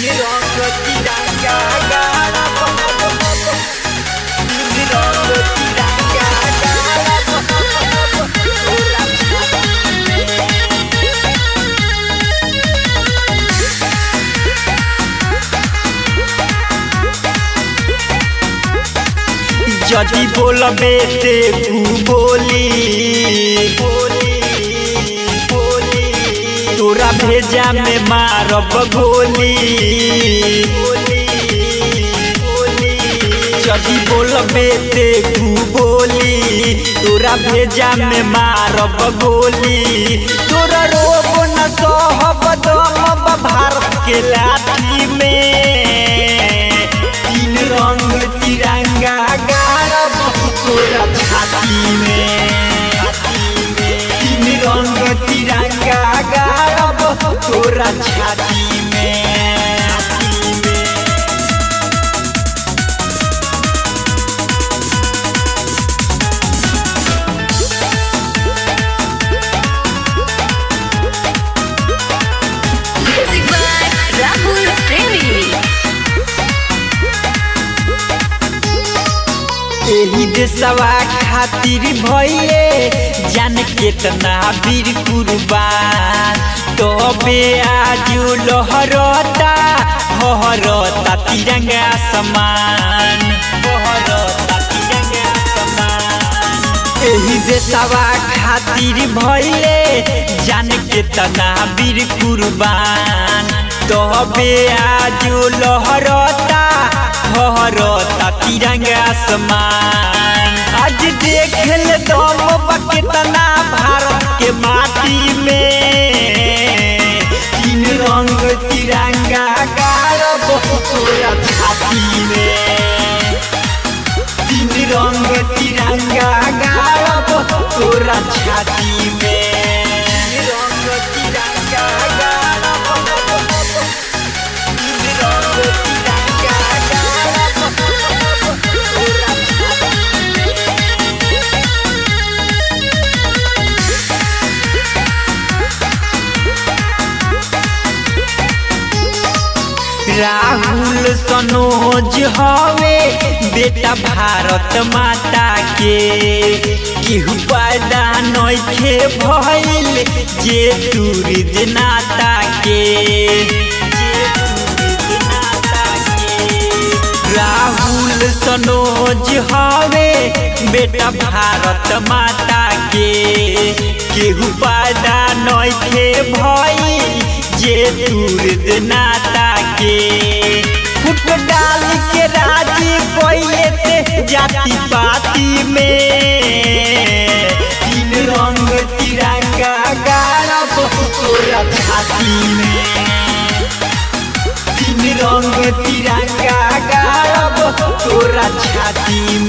যদি বলবে দেবু বলি তোরা भेजा में मारब गोली যদি বলবে দেবু बोली तोरा भेजा में मारब गोली तोरा रोब न सहब दम भारत के लाठी में तीन रंग तिरंगा गाड़ब तोरा छाती में तीन रंग तिरंगा गाड़ब तोरा छाती में Music by Rahul Premi. एही देशवा खातिर भइले जान केतना वीर कुर्बान तबे आज लहरता हहरता तिरंगा समान हहरता तिरंगा समान एही देशवा खातिर भइले जान केतना वीर कुर्बान तबे आज लहरता हहरता तिरंगा आसमान आज देख ले दम बा केतना भारत के माटी में तीन रंग तिरंगा गाड़ब तोरा छाती में तीन रंग तिरंगा गाड़ब तोरा छाती में तीन रंग तिरंगा गाड़ब तीन रंग तिरंगा गाड़ब तोरा छाती में राहुल सनोज हवे बेटा भारत माता के केहू पैदा नइखे भइल जे टूरिज नाता के जे टूरिज नाता के राहुल सनोज हवे बेटा भारत माता के केहू पैदा नइखे भइल जे दूर नाता के फुट डाल के राजी पहिले ते जाति पाति में तीन रंग तिरंगा गाड़ब तोरा छाती में तीन रंग तिरंगा गाड़ब तोरा छाती